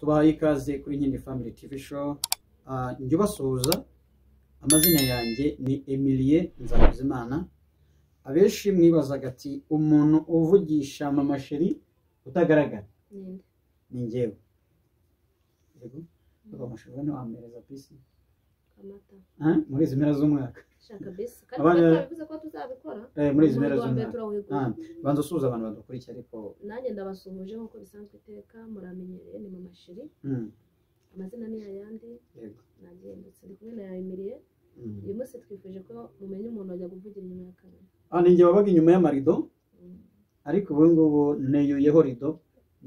tubahaye ikaze kuri nyine family tv show njye ubasuhuza amazina yanjye ni emilie nzabuzimana abenshi mwibazaga ati umuntu uvugisha mama sheri utagaragara ninde ni njyewe yego reka amashuri ubona wampereza pisi amata Ah, muri izi mpera z'umwaka shaka bisi kandi Abana- turabivuze ko tuzabikora Eh, muri izi Mu mpera mwaka wa mbere z'umwaka turawuhigura. banza usuhuza abantu badukurikiye ariko nanjye ndabasuhuje nk'uko bisanzwe iteka muramenyereye ni mama shiri mm, amazina ni ayandi yego nanjye ndetse ndi kumwe na yayimiriye Mm. uyu munsi twifuje ko mumenya umuntu wajya kuvugira inyuma ya kamera Ah, ni njye wabaga inyuma y'amarido Mm, ariko ubu ngubu neyuyeho rido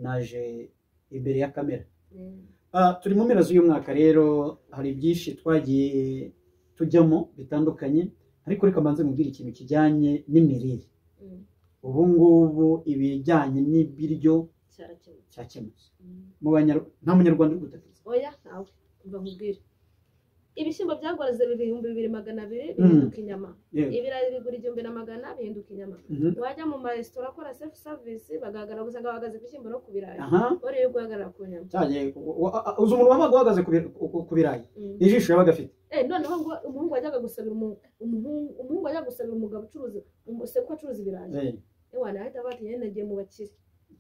naje imbere ya kamera eh, Ah, turi mu mpera z'uyu mwaka rero hari byinshi twagiye tujyamo bitandukanye ariko reka mbanze mubwire ikintu kijyanye n'imirire mm, ubu ngubu ibijyanye n'ibiryo cyarakemutse cyakemutse Mm. Mu Banyar- nta munyarwanda uri gutatiza oya nawe umva nkubwire ibishyimbo byagwaraze ibihumbi bibiri magana abiri Mm. bihinduka inyama yewe ibirayi bigura igihumbi na magana bihinduka inyama Mhm. wajya mu maresitora akora sefu savisi bagahagarara usanga bahagaze ku bishyimbo no ku birayi aha bariye guhagarara ku nyama cyagiye uzi umuntu wabaga uhagaze ku bir- ku- ku- ku birayi Mm. ijisho yabaga afite Eh, noneho ngo umuhungu wajyaga gusabira umu- umuhungu umuhungu wajyaga gusabira umugabo ucuruza umu- se ko acuruza ibirayi Eh, ewa nahita bati nyine nagiye mu bakire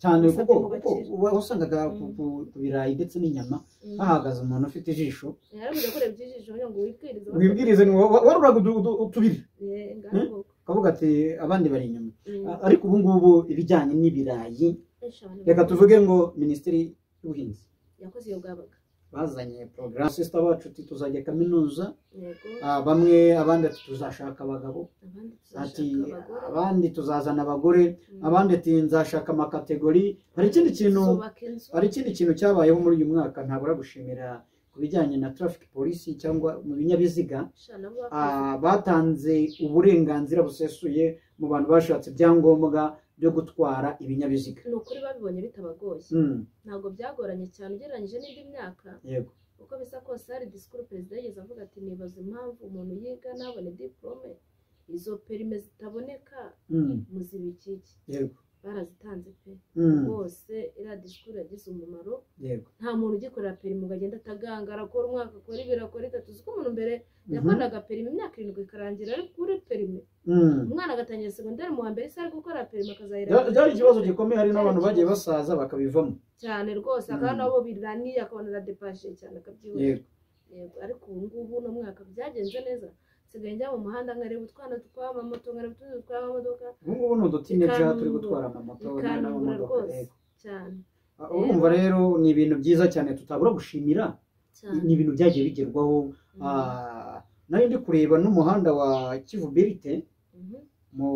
cyane Gusa kuko byo kuko mubakira. uba- wasangaga ku- ku- ku birayi ndetse n'inyama hahagaze umuntu ufite ijisho yarabuze ko reba ijisho kugira ngo wibwirize wibwirize ni wowe- waruraga utu- utu- utubiri Eh, ngaho ngoko. ukavuga ati abandi bari inyuma Mm. A- ariko ubu ngubu ibijyanye n'ibirayi Esha, abantu reka bari- tuvuge ngo minisiteri y'ubuhinzi yakoze iyo bwabaga bazanye porogaramu sisita bacu ati tuzajya kaminuza yego ah, bamwe abandi ati tuzashaka abagabo abandi ati tuzashaka abagore abandi tuzazana abagore Mm. abandi ati nzashaka amakategori hari ikindi kintu zubaka inzu hari ikindi kintu cyabayeho muri uyu mwaka ntabura gushimira ku bijyanye na traffic polisi cyangwa mu binyabiziga Esha, nabo bakoze. Ah, batanze uburenganzira busesuye mu bantu bashatse ibyangombwa byo gutwara ibinyabiziga ni ukuri babibonye bitabagoye Mm, ntabwo byagoranye cyane ugereranyije n'indi myaka yego uko bisa kose hari disikuru perezida yigeze avuga ati nibaza impamvu umuntu yiga ntabone diporome izo perime zitaboneka Mm, muzibikiki yego barazitanze pe Mm, rwose iriya disikuru yagize umumaro yego nta muntu ugikorera perime ngo agende atagangara akora umwaka akora ibiri akora itatu uzi ko umuntu mbere Mhm. yakoraga perime imyaka irindwi ikarangira ari kuri perime Mm. umwana agatangira segonderi mu wa mbere se ari gukora perime Bya- akazayira byari ikibazo gikomeye hari n'abantu bagiye basaza bakabivamo cyane rwose akaba Mm. nabo biraniye akabona aradepashe cyane akabyihorera yego yego ariko ubu ngubu uno mwaka byagenze neza nsigaye njya mu muhanda nkareba utwana tw'amamoto nkareba utundi tw'amamodoka ubu ngubu ni udutineja turi Bikanyungura. gutwara amamoto bikanyungura n'amamodoka rwose yego cyane Ah, urumva rero ni ibintu byiza cyane tutabura gushimira cyane ni ibintu byagiye bigerwaho Ah, nari ndi kureba n'umuhanda wa kivu berite Mhm. mu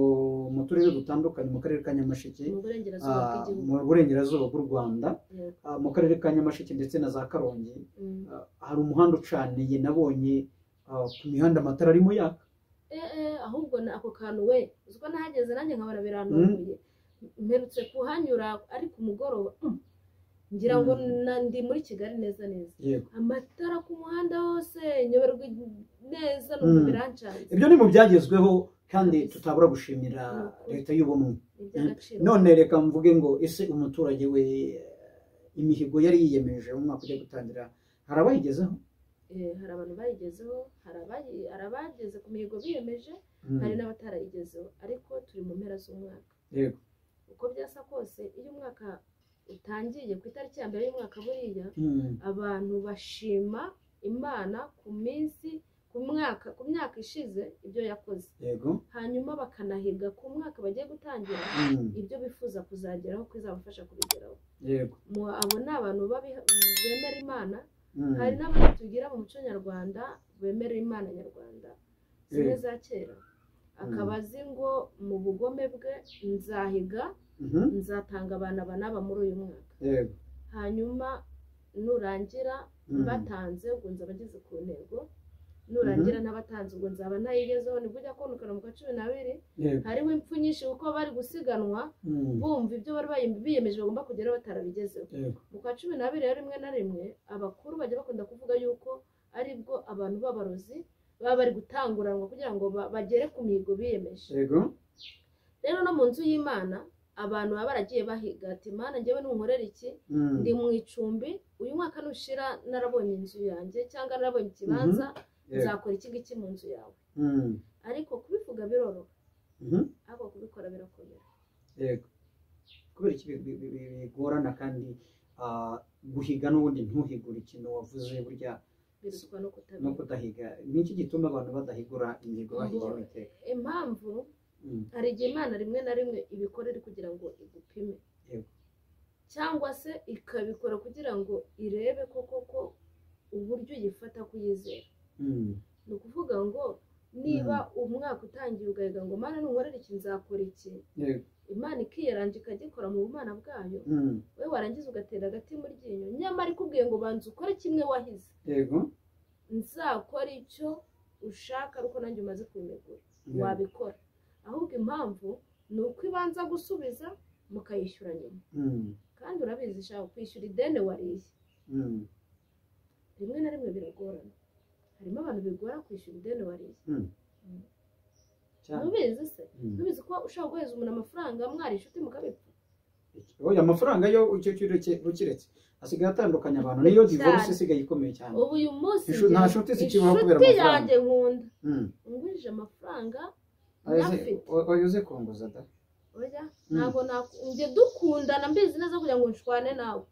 mu turere dutandukanye mu karere ka nyamasheke mu burengerazuba ah, bw'igihugu mu burengerazuba bw'u rwanda yego ah, mu karere ka nyamasheke ndetse na za karongi Mm. Ah, hari umuhanda ucaniye nabonye ah, ku mihanda amatara arimo yaka Eh, eh, ahubwo na ako kantu we uzi ko nahageze nanjye nkabona birantunguye mperutse kuhanyura ari ku mugoroba mm, ngira ngo Mm. na- ndi muri kigali neza neza yego amatara ku muhanda hose nyoberwa neza numva Mm. birancanze ibyo ni mu byagezweho kandi tutabura gushimira leta y'ubumwe ni iby'agaciro none reka mvuge ngo ese umuturage we eh, imihigo yari yiyemeje mu mwaka ugiye gutangira hari abayigezeho Eh, hari abantu bayigezeho hari abayi- hari abageze ku mihigo biyemeje Mm, hari n'abatarayigezeho ariko turi mu mpera z'umwaka yego uko byasa kose iyo umwaka utangiye ku itariki ya mbere y'umwaka buriya Mm, abantu bashima imana ku minsi ku mwaka ku myaka ishize ibyo yakoze yego hanyuma bakanahiga ku mwaka bagiye gutangira Mm, ibyo bifuza kuzageraho ko izabafasha kubigeraho yego Mu- abo ni abantu babi- bemera imana Mm, hari n'abandi tugira mu muco nyarwanda bemera imana nyarwanda zimwe za kera akaba azi ngo mu bugome bwe nzahiga mhm, nzatanga abana aba n'aba muri uyu mwaka yego hanyuma nurangira Mm, batanze ubwo nzaba ngeze ku ntego nurangira ntabatanze ubwo nzaba ntayigezeho nibwo ujya kubonekana mu kwa cumi n'abiri yego hariho impfu nyinshi kuko bari gusiganwa Mm, bumva ibyo bari bayim- biyemeje bagomba kugeraho batarabigezeho yego mu kwa cumi n'abiri rero rimwe na rimwe abakuru bajya bakunda kuvuga yuko aribwo abantu b'abarozi baba bari gutanguranwa kugira ngo ba- bagere ku mihigo biyemeje yego rero no mu nzu y'imana abantu baba baragiye bahiga ati mana njyewe n'unkorera iki Mm, ndi mu icumbi uyu mwaka nushira narabonye inzu yanjye cyangwa narabonye ikibanza nzakora iki ngiki mu nzu yawe Mm, ariko kubivuga biroroha mhm, ariko kubikora birakomera yego kubera iki bi- bi- bi- bigorana kandi ah, guhiga n'ubundi ntuhigure ikintu wavuze burya birushwa no no kutabikora kudahiga ni iki gituma abantu badahigura imihigo bahigira amateka impamvu Mm, hari igihe imana rimwe na rimwe ibikorera kugira ngo igupime Yego. cyangwa se ikabikora kugira ngo irebe ko koko uburyo uyifata kuyizera mm, ni ukuvuga ngo niba umwaka utangiye ugahiga ngo mana nunkorera iki nzakora iki yego imana ikiyaranja ikagikora mu bumana bwayo mm, we warangiza ugatera agati mu ryinyo nyamara ikubwiye ngo banza ukore kimwe wahize yego nzakora icyo ushaka ariko nanjye umaze kubimegura yego. wabikora ahubwo impamvu ni uko ibanza gusubiza mukayishyura nyuma Mm, kandi urabizi ishaka kwishyura ideni wariye mm, rimwe na rimwe biragorana harimo abantu bigora kwishyura ideni wariye mm. Mm. cyane ntubizi se Mm. ntubizi ko ushobora guhereza umuntu amafaranga mwari inshuti mukabipfa oya amafaranga yo icyo kintu ureke- ukiretse asigaye atandukanya abantu niyo divorce Cyane. isigaye ikomeye cyane ubu uyu munsi Inshu- nta ngira- nshuti zikibaho kubera inshuti amafaranga. yanjye nkunda Mm. ngurije amafaranga Oya uze- ntafite o- oya uze kunguza da oya Mm. ntabwo naku- njye dukundana mbizi neza kugira ngo nshwane nawe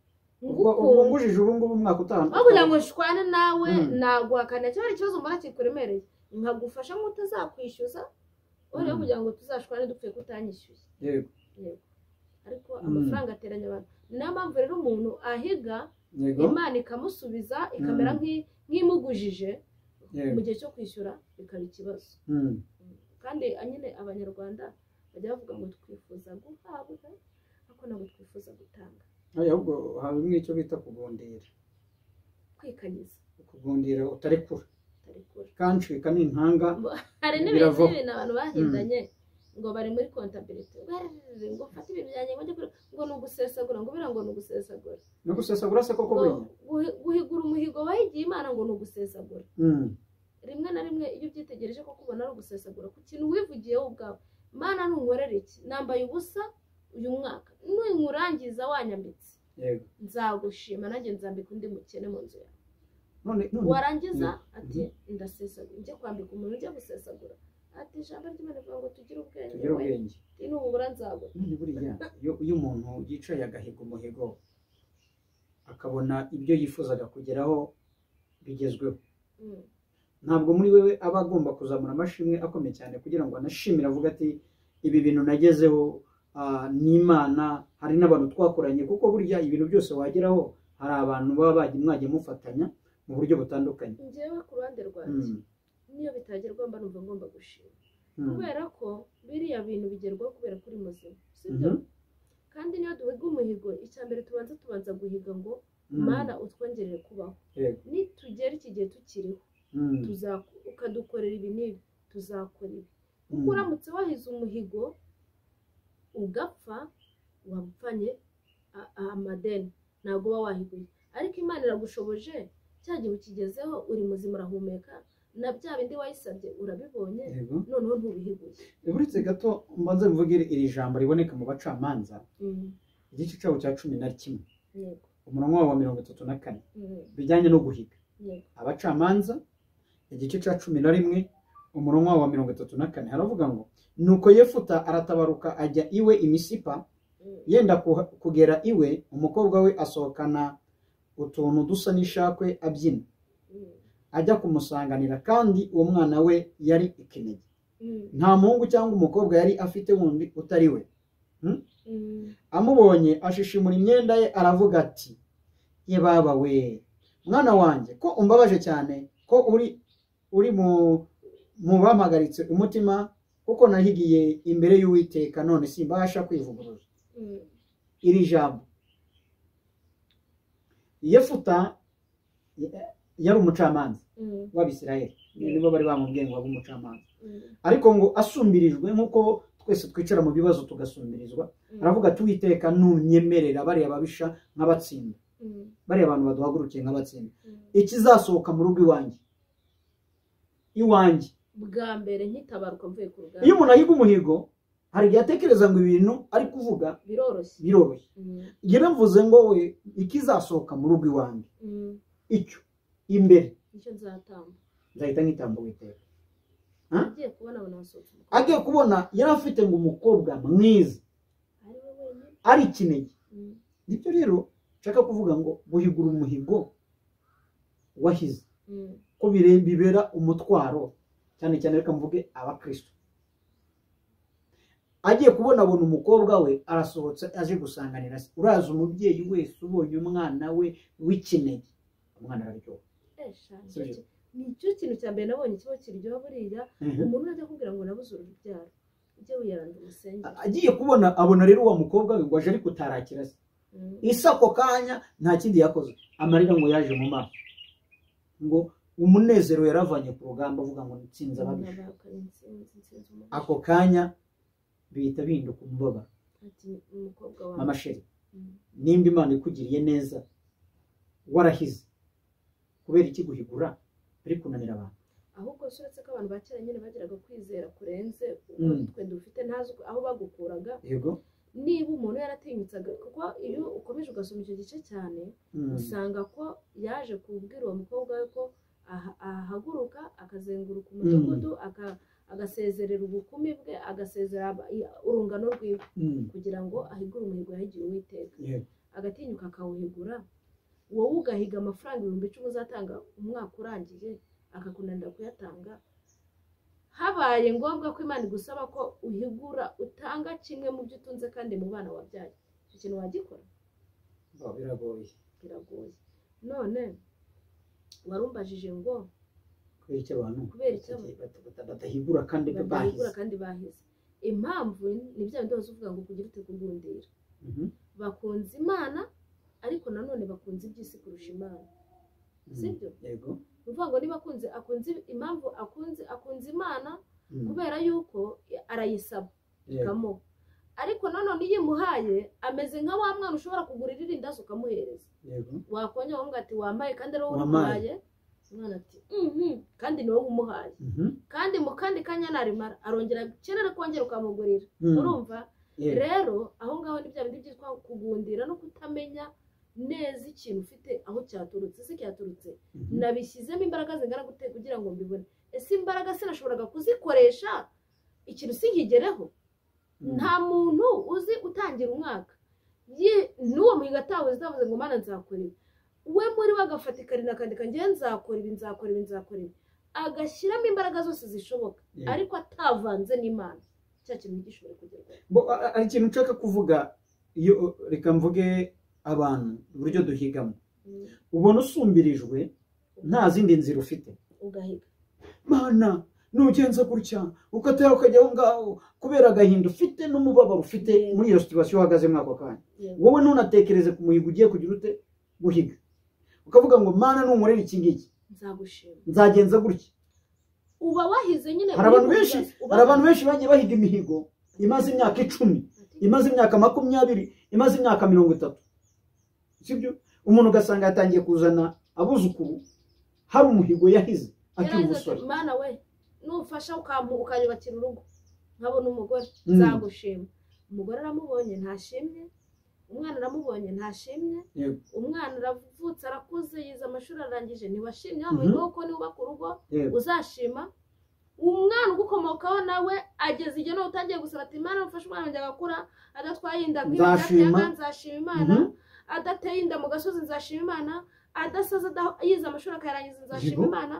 ubwo ubwo ngukunda ngujije ubu ngubu umwaka utaha aho kugira ngo nshwane nawe Mm. naguhakanira cyangwa hari ikibazo mbona kikuremereye nkagufasha nk'utazakwishyuza wowe Mm. kugira ngo tuzashwane dupfuye ko utanyishyuye yego ariko Mm. amafaranga ateranya abantu niyo mpamvu rero umuntu ahiga yego imana ikamusubiza ikamera Mm. nk'i- nk'imugujije yego mu gihe cyo kwishyura bikaba ikibazo Mm, kandi nyine abanyarwanda bajya bavuga ngo twifuza guhabwa ariko ntabwo twifuza gutanga oya ahubwo hari imwe icyo bita kugundira kwikanyiza kugundira utarekura tarekura kancika nintanga hari n'ibintu Biravaho. by'ibintu abantu bahindanye ngo bari muri kontabiriti ngo mfate ibintu byanjye ngo njye kure- ngo ni ugusesagura ngo biriya ngo ni ugusesagura no gusesagura se koko ngo burya guhi- guhigura umuhigo wahigiye imana ngo ni ugusesagura Mm, rimwe na rimwe iyo ubyitegereje ko kubona ari ugusesagura ku kintu wivugiye wowe ubwawe mana ntunkorera iki nambaye ubusa uyu mwaka ninkurangiza wanyambitse yego nzagushima nanjye nzambika undi mukene mu nzu yawe none none warangiza ati ndasesagura njye kwambika umuntu ujya gusesagura ati ijambo ry'imana rivuga ngo tugire ubwenge tugire we ubwenge nubura nzagura none buriya iyo iyo umuntu yicaye agahiga umuhigo akabona ibyo yifuzaga kugeraho bigezweho Mm. ntabwo muri wewe aba agomba kuzamura amashimwe akomeye cyane kugira ngo anashimire avuga ati ibi bintu nagezeho ah, ni imana hari n'abantu twakoranye kuko burya ibintu byose wageraho hari abantu baba bagiye mwagiye mufatanya mu buryo butandukanye njyewe ku ruhande rwanjye Mm, niyo bitagerwa mba numva ngomba gushima mm, kubera ko biriya bintu bigerwaho kubera ko uri muzima sibyo mhm, kandi niyo duhiga umuhigo icya mbere tubanza tubanza guhiga ngo mm, mana utwongerere kubaho yego, nitugera iki gihe tukiriho mm, tuza- ukadukorera ibi n'ibi tuzakora ibi kuko mm, uramutse wahize umuhigo ugapfa wapfanye a- amadeni ntabwo uba wahiguye ariko imana iragushoboje cya gihe ukigezeho uri muzima urahumeka na bya bindi wayisabye urabibonye yego. noneho ntubihiguye uretse gato mbanze mvuge iri jambo riboneka mu bacamanza Mm, igice cyabo cya cumi na kimwe yego umurongo wabo wa mirongo itatu na kane Mm, bijyanye no guhiga yego abacamanza igice cya cumi na rimwe umurongo wa mirongo itatu na kane haravuga ngo nuko yefuta aratabaruka ajya iwe imisipa Mm, yenda kuha- kugera iwe umukobwa we asohokana utuntu dusa n'ishakwe abyina mm, ajya kumusanganira kandi uwo mwana we yari ikinege mm, nta muhungu cyangwa umukobwa yari afite wundi utari we mm. amubonye ashishimura imyenda ye aravuga ati yebaba we mwana wanjye ko umbabaje cyane ko uri uri mu mu bampagaritse umutima kuko nahigiye imbere y'uwiteka none simbasha kwivuguruza Mm, iri jambo yefuta eh, yari umucamanza mm, w'abisirayeli nibo bari bamubwiye ngo abe umucamanza mm, ariko ngo asumbirijwe nk'uko twese twicara mu bibazo tugasumbirizwa mm, aravuga ati uwiteka nunyemerera bariya babisha nk'abatsinda mm, bariya bantu baduhagurukiye nk'abatsinda mm. ikizasohoka mu rugo iwanjye iwanjye bwa mbere nkitabaruka mvuye ku iyo rugamba umuntu ahiga umuhigo hari igihe atekereza ngo ibintu ari kuvuga biroroshye biroroshye Mm, njyewe mvuze ngo we ikizasohoka mu rugo iwanjye mm, icyo imbere nicyo nzatamba nzahita nkitambo witeka agiye kubona abantu basohotse umukobwa agiye kubona yari afite ngo umukobwa mwiza ari we wenyine ari ikinege Mm, nibyo rero nshaka kuvuga ngo guhigura umuhigo wahize mm, ko bire- bibera umutwaro cyane cyane reka mvuge abakristo agiye kubona abona umukobwa we arasohotse aje gusanganira se uraza umubyeyi wese ubonye umwana we w'ikinege umwana araryoha eh, sha, nicyo Sibyo. ki- nicyo kintu cya mbere nabonye kiba kiryoha buriya umuntu urajya akubwira ngo nabuze urubyaro ujye wiyaranda umusengere agiye kubona abona rero wa mukobwa we ngo aje ariko utarakira se Mm, isa ako kanya nta kindi yakoze amarira ngo yaje mu maso ngo umunezero yaravanye ku rugamba avuga ngo nitsinze ababisha nabahakanye intsinzi, intsinzi umubisha. ako kanya bihita bihinduka umubabaro Ati, umukobwa wawe mama sheri Mm, nimba imana ikugiriye neza warahize kubera iki guhigura ari kunanira abantu ahubwo si uretse ko abantu ba kera nyine bagiraga kwizera kurenze Mm. twe dufite ntazi uko- aho bagukuraga yego niba umuntu yaratinyutsaga kuko iyo ukomeje ugasoma icyo gice cyane Mm. usanga ko yaje kubwira uwo mukobwa we ko aha- ahaguruka akazenguruka umudugudu aka- agasezerera ubukumi bwe agasezera aba- i- urungano rwiwe Mm. kugira ngo ahigure umuhigo yahigiye uwiteka Yego. agatinyuka akawuhigura wowe ugahiga amafaranga ibihumbi icumi uzatanga umwaka urangiye akakunanira kuyatanga habaye ngombwa ko imana igusaba ko uhigura utanga kimwe mu byo utunze kandi mu bana wabyaye icyo kintu wagikora Oh, biragoye biragoye none warumbajije ngo kubera iki abantu Kubera iki abantu- bata- bata- batahigura kandi badahigura bahize kandi bahize impamvu ni bya bindi bose uvuga ngo kugira ute kugundira Mhm. bakunze imana ariko nanone bakunze iby'isi kurusha imana sibyo yego ni ukuvuga ngo niba akunze akunze impamvu akunze akunze imana Mm. kubera yuko arayisaba Yego. ikamuha ariko nanone iyo imuhaye ameze nka wa mwana ushobora kugurira irindazi ukamuhereza yego wakongera ukavuga ati wambaye kandi ari wowe Wambaye. umuhaye umwana ati "Mhm, kandi ni wowe umuhaye Mhm. kandi mu kandi kanya narimara arongera akenera kongera ukamugurira Mm. urumva Yego. rero aho ngaho ni bya bindi byitwa kugundira no kutamenya neza ikintu ufite aho cyaturutse ese cyaturutse Mhm. nabishyizemo imbaraga zingana gute kugira ngo mbibone ese imbaraga sinashoboraga kuzikoresha ikintu sinkigereho Mm. nta muntu uzi utangira umwaka Ye- n'uwo muhiga atawe zavuze ngo mana nzakora ibi we muri we agafata ikarine akandika ngewe nzakora ibi nzakora ibi nzakora ibi agashyiramo imbaraga zose zishoboka Yego. ariko atavanze n'imana cya kintu gishobora kugerwaho Bo, a- a- hari ikintu nshaka kuvuga iyo reka mvuge abantu uburyo duhigamo Mm, ubona usumbirijwe nta zindi nzira ufite ugahiga mana nugenza gutya ukatera ukajya aho ngaho kubera agahinda ufite n'umubabaro ufite muri iyo situwasiyo uhagazemo ako kanya Yego. wowe ntunatekereze ku muhigo ugiye kugira ute guhiga ukavuga ngo mana n'unkorera iki ngiki nzagushima nzagenza gutya uba wahize nyine Hari abantu uri mu benshi- bibazo. Uba- hari abantu benshi bagiye bahiga imihigo imaze imyaka icumi imaze imyaka makumyabiri imaze imyaka mirongo itatu sibyo umuntu ugasanga yatangiye kuzana abuzukuru hari umuhigo yahize akiri Yarangiza umusore ati, mana we nufasha ukampu- ukanyubakira urugo nkabona umugore Mm. nzagushima umugore aramubonye ntashimye umwana aramubonye ntashimye Yego. umwana aravutse arakuze yize amashuri ararangije ntiwashimye Mhm. wamuhiga kuko niwubaka urugo Yego. uzashima umwana ugukomokaho nawe ageze igihe nawe utangiye gusaba ati imana mfashe umwana wanjye agakura adatwaye inda nk'ibi Nzashima. ndatyaga, nzashima imana Mhm. adateye inda mu gasozi nzashima imana adasaza ada- yize amashuri akayarangiza nzashima Yego. imana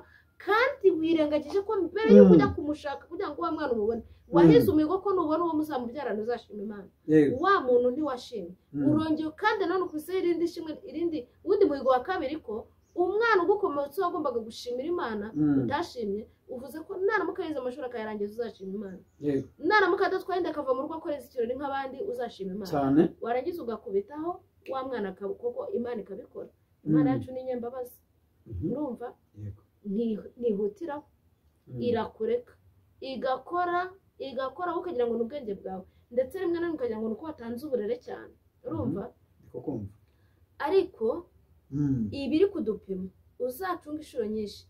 kandi wirengagije ko mbere Mm. yuko ujya kumushaka kugira ngo wa mwana umubone wahize umuhigo ko nubona uwo muzamubyarana uzashima imana Yego. wa muntu ntiwashimye Mm. urongeye kandi nanone ukubiseho irindi shimwe irindi uwundi muhigo wa kabiri ko umwana ugukomeretseho wagombaga gushimira imana Mm. utashimye uvuze ko naramuka yize amashuri akayarangiza uzashima imana Yego. naramuka adatwaye inda akava mu rugo akoreza ikirori nk'abandi uzashima imana cyane warangiza ugakubitaho wa mwana akaba kuko imana ikabikora imana Mm. yacu ni inyembabazi Mhm. urumva Yego. nti- ntihutiraho Mm. irakureka igakora igakora wowe ukagira ngo ni ubwenge bwawe ndetse rimwe na rimwe ukagira ngo ni uko watanze uburere cyane urumva Ndiko kumva. ariko Mm. ibi iri kudupima uzacunga inshuro nyinshi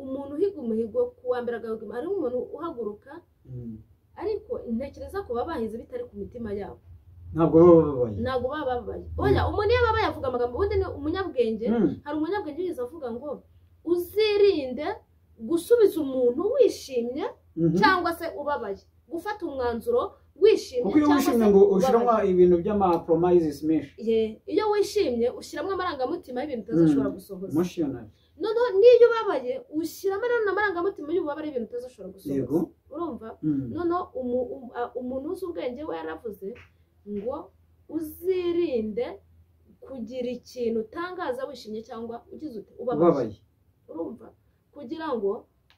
umuntu uhiga umuhigo ku wa mbere agahiga hari umuntu uhaguruka Mm. ariko ntekereza ko baba bahize bitari ku mitima yabo ntabwo baba babaye ntabwo baba babaye oya umuntu iyo baba yavuga amagambo ubundi ni umunyabwenge Mm. hari umunyabwenge wigeze avuga ngo uzirinde gusubiza umuntu wishimye Mhm. cyangwa se ubabaye gufata umwanzuro wishimye kuko iyo cyangwa wishimye se ngo ubabaye. ushyiramo ibintu by'amapromises menshi Ye, iyo wishimye ushyiramo amarangamutima y'ibintu utazashobora gusohoza emotional noneho n'iyo ubabaye ushyiramo nanone amarangamutima y'ububabare y'ibintu utazashobora yego gusohoza urumva Mm. noneho umu- um- a- umuntu uzi ubwenge we yaravuze ngo uzirinde kugira ikintu utangaza wishimye cyangwa ugize ute ubabaye ubabaye urumva kugira ngo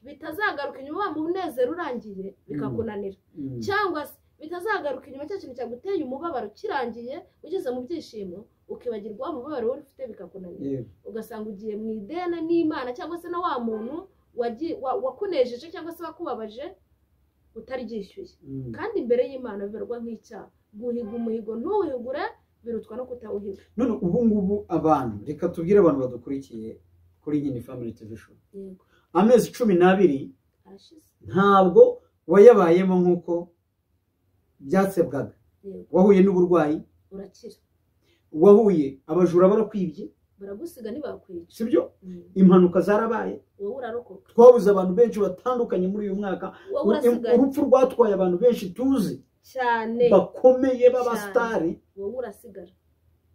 bitazagaruka inyuma wa munezero urangiye bikakunanira Mm. cyangwa se bitazagaruka inyuma cya kintu cyaguteye umubabaro kirangiye ugeze mu byishimo ukibagirwa wa mubabaro wari ufite bikakunanira Yego. ugasanga ugiye mu idene n'imana cyangwa se na wa muntu wagi- wa- wakunejeje cyangwa se wakubabaje utaryishyuye Mm. kandi imbere y'imana bibarwa nk'icyaha guhiga umuhigo ntuwihigure birutwa no kutawuhiga none ubu ngubu abantu reka tubwire abantu badukurikiye kuri nyine family tv show yego amezi cumi n'abiri arashize ntabwo wayabayemo nk'uko byasebwaga yego wahuye n'uburwayi urakira wahuye abajura barakwibye baragusiga ntibakwica si byo Mm. impanuka zarabaye wowe urarokoka twabuze abantu benshi batandukanye muri uyu mwaka wowe urasigaye urupfu rwatwaye abantu benshi tuzi cyane bakomeye Cyane. b'abasitari wowe urasigara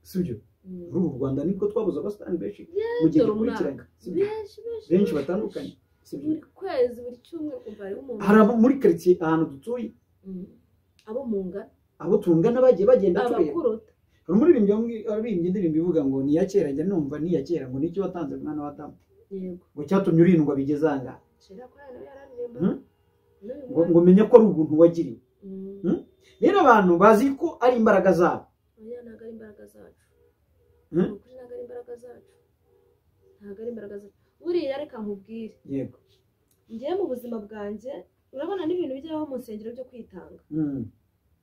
si byo Mm. muri uru rwanda niko twabuze abasitari benshi mu gihe dore dukurikiranye umwaka. si byo? benshi benshi benshi batandukanye si byo? buri kwezi buri cyumweru kumva hariho umuntu hari abo muri karitsiye ahantu dutuye Mm. abo mu ngara abo tungana bagiye bagenda tureba abakurota hari umuririmbyi wamwi- waririmbye indirimbo ivuga ngo ni iya kera njya numva ni iya kera ngo nicyo watanze mwana wa damu yego ngo cyatumye urindwa bigeze aha shira kwa nawe yararirimba Mm. n'uyu ngo mwana ngo menye ko ari ubuntu wagiriwe Mm. Mm. rero abantu bazi ko ari imbaraga zabo oya ntabwo ari imbaraga zacu Mm. ni ukuri ntabwo ari imbaraga zacu ntabwo ari imbaraga zacu buriya reka nkubwire yego ngewe mu buzima bwanjye urabona n'ibintu bijyaho mu nsengero byo kwitanga Mm.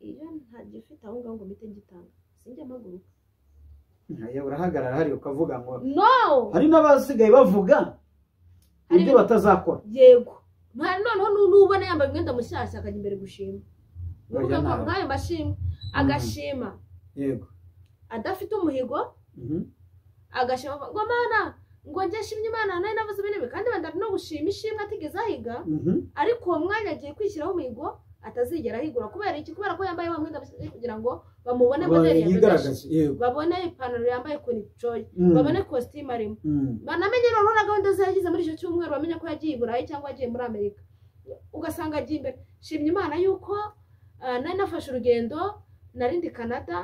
iyo ntagifite aho ngaho ngo mpite ngitanga sinjya mpaguruka Hariya urahagarara hariya ukavuga ngo no hari n'abasigaye bavuga Hari ibyo ibintu- batazakora yego nta noneho nu- nubona yambaye umwenda mushyashya akajya imbere gushima Oya, Uvuga ko ntabwo. nk'ayo mashimwe agashima yego adafite umuhigo Mhm. agashima avuga ngo mana ngo njye shimye imana nari navuze ibintu bibi kandi bandari no gushima ishimwe atigeze ahiga Mhm. ariko uwo mwanya agiye kwishyiraho umuhigo atazigera ahigura kubera iki kubera ko yambaye wa mwenda mushyashya kugira ngo bamubone moderi yadodeje yigaragaza yego babone ipantaro yambaye kunicoye Mm. babone kositimu arimo Mm. banamenye noneho na gahunda ze yagize muri icyo cyumweru bamenye ko yagiye i burayi cyangwa yagiye muri amerika ugasanga agiye imbere shimye imana yuko ah, nari nafashe urugendo narindi canada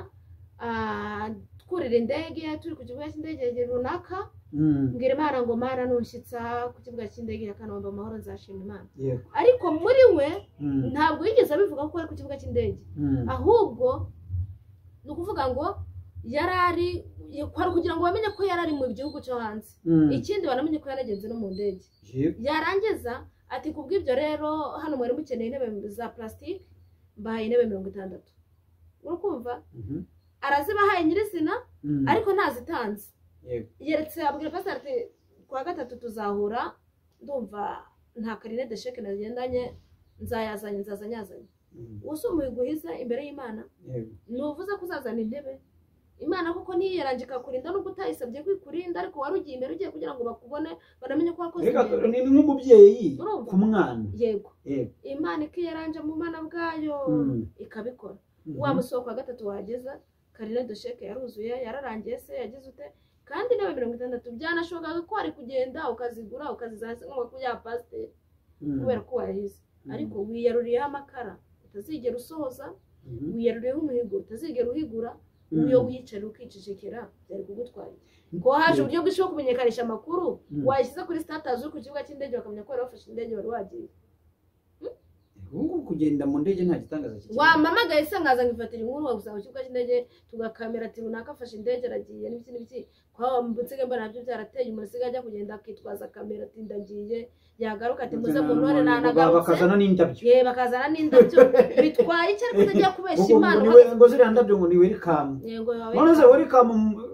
ah, twurira indege turi ku kibuga cy'indege runaka Mm. mbwira imana ngo mana nushyitsa ku kibuga cy'indege ya kanombe amahoro nzashima imana yego ariko muri we Mm. ntabwo yigeze abivuga ko ari ku kibuga cy'indege Mm. ahubwo ni ukuvuga ngo yari ari kwari ukugira ngo bamenye ko yari ari mu gihugu cyo hanze Mm. ikindi banamenye ko yaragenze no mu ndege yego yarangiza ati ku bw'ibyo rero hano mwari mukeneye intebe za plastique mbahaye intebe mirongo itandatu urakumva Mhm. arazibahaye nyirizina Mm. ariko ntazitanze yego yeretse abwira pasiteri ati kuwa gatatu tuzahura ndumva nta karine de sheke nagendanye nzayazanye nzazanyazanye Mm. uwase umuhigo uhiza imbere y'imana yego ntuvuze ko uzazana intebe imana koko ntiyerangika kurinda nubwo utayisabye kwikurinda ariko wari ugiye imbere ugiye kugira ngo bakubone banamenye ko wakoze Mbega ibintu. ni ni nk'umubyeyi Urumva? ku mwana yego yego imana ikiyeranje mu bana bwayo Mm. ikabikora Mhm. wa musoko wa gatatu wageza karine dosheke yaruzuye yararangiye se yagize ute kandi intebe mirongo itandatu byanashobokaga ko wari kugenda ukazigura ukazizana se nk'uko ya pasiteri Mm. kubera ko wayahize Mm. ariko wiyaruriyeho amakara utazigera usohoza Mhm. wiyaruriyeho umuhigo utazigera uhigura Mm. iyo wicara ukicecekera byari kugutwara ngo haje uburyo bwinshi bwo kumenyekanisha amakuru Mm. wayishyize kuri statazi uri ku kibuga cy'indege bakamenya ko wari wafashe indege wari wagiye ubu ngubu kugenda mu ndege nta gitangaza kikiriho. wamamagaye se nkaza nkifatira inkuru wagusanga ku kibuga cy'indege tugakamera ati runaka afashe indege aragiye n'ibiki n'ibiki kwa mbutse mbona nabyo byarateye umuntu usigaye ajya kugenda akitwaza kamera ati ndagiye yagaruka ati muze muntore nanagarutse bakazana n'indabyo ye bakazana n'indabyo bitwaye icyo ariko utagiye kubeshya Ngo- ngo imana ni uhagaze- we- ngo ziriya ndabyo ngo ni welikamu yego wawe none se welikamu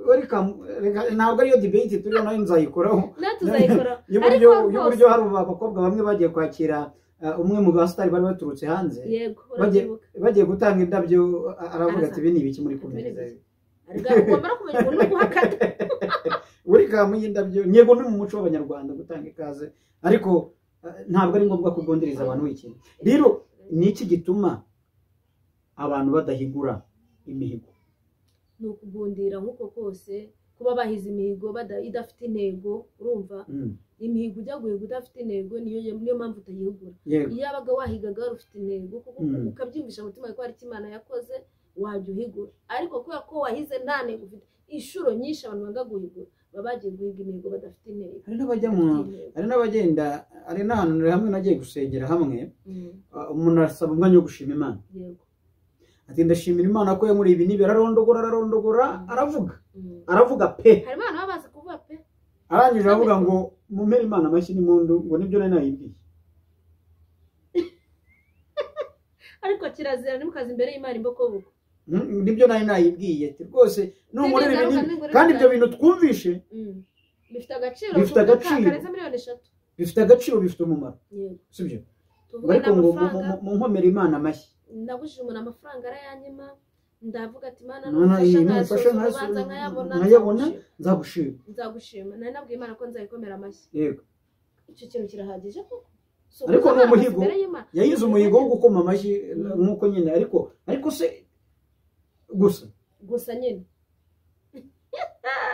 welikamu reka- ntabwo ariyo debate turiho nayo nzayikoraho natuzayikora y'uburyo ariko y'uburyo rwose hari abakobwa bamwe bagiye kwakira ah, umwe mu basitari bari baturutse hanze yego Bagiye- urabyibuka bagiye gutanga indabyo a- aravuga ati Araza. ibi ni ibiki muri kumereza ariko ugomba no kumenya umuntu no guhakana buri kamu y'indabyo yego ni mu muco w'abanyarwanda gutanga ikaze ariko ah, ntabwo ari ngombwa kugonderiza abantu w'ikintu rero ni iki gituma abantu badahigura imihigo ni ukugundira nk'uko kose kuba bahize imihigo bada- idafite intego urumva Mm, imihigo ujya guhiga udafite intego niyo niyo mpamvu utayihugura yego iyo wabaga wahigaga wari ufite intego kuko Mm. ukabyiyumvisha mu mutima wawe ko hari icyo imana yakoze wajya uhigura ariko kubera ko wahize nta ntego ufite inshuro nyinshi abantu banga guhigura baba bagiye guhiga imihigo badafite intego hari n'abajya mu badafite intego. hari n'abagenda hari n'ahantu hamwe nagiye gusengera hamwe Mm, ah, umuntu arasaba umwanya wo gushima imana yego ati ndashimira imana ko yamuriye ibi n'ibi ararondogora ararondogora aravuga Mm. aravuga pe hari abana baba bazi kuvuga pe arangije aravuga ngo mumpere imana amashyi n'impundu ngo nibyo nari nayibwiye ariko kirazira ntimukaze imbere y'imana imbokoboko Mm, nibyo nari nayibwiye ati rwose nunkorera ibi Ntegereza, n'ibi ntegereza. kandi ibyo bintu twumvishe Mm. bifite agaciro Bifite kuvuga ka- agaciro. karenze miliyoni eshatu bifite agaciro bifite umumaro yego sibyo tuvuge ariko ngo mu- n'amafaranga mu- mu nkomere imana amashyi ndabujije umuntu amafaranga arayanyima ndavuga ati mana None iyi nufasha nimfasha nkayasoza nkayasoza- nkayabona nkayabona, nzagushima. nzagushima nzagushima nari nabwiye imana ko nzayikomera amashyi yego icyo kintu kirahagije koko Si Ariko ukuza ni amazi umuhigo. imbere y'Imana. yayize umuhigo wo gukoma amashyi nk'uko nyine ariko ariko se gusa gusa nyine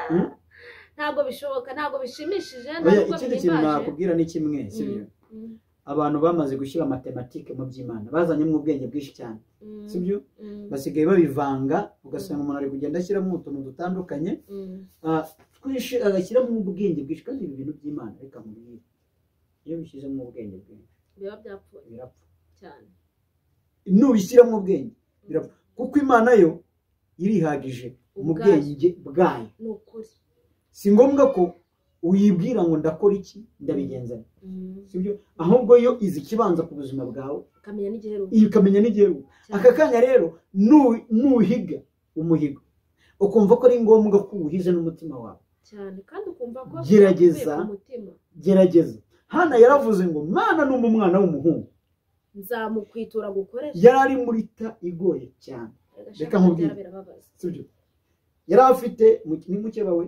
Mm. ntabwo bishoboka ntabwo bishimishije Oya, ntabwo ikindi kintu bihimbaje nakubwira ni kimwe sibyo Mm, abantu bamaze gushyira matematike mu by'imana bazanyemo ubwenge bwinshi cyane mm, sibyo mm, basigaye babivanga ugasanga umuntu ari kugenda ashyiramo utuntu dutandukanye mm. ah, twinshi agashyiramo ubwenge bwinshi kandi ibi bintu by'imana reka mubwire iyo bishyizemo ubwenge bwinshi biba byapfuye birapfa cyane nubishyiramo ubwenge birapfa kuko imana yo irihagije mu Ubwayo. bwenge bwayo ni ukuri si ngombwa ko uyibwira ngo ndakora iki ndabigenza nte. Mm. sibyo ahubwo yo izi ikibanza ku buzima bwawe ukamenya n'igihe runaka ikamenya n'igihugu aka kanya rero nu- nuhiga umuhigo ukumva ko ari ngombwa ko uwuhize n'umutima wawe cyane kandi ukumva ko Gerageza. bivuye ku mutima gerageza hana yaravuze ngo mwana ni umwana w'umuhungu nzamukwitura gukoresha yari ari muri ta igoye cyane Reka nkubwire. birababaza sibyo yari afite mu- ni mukeba we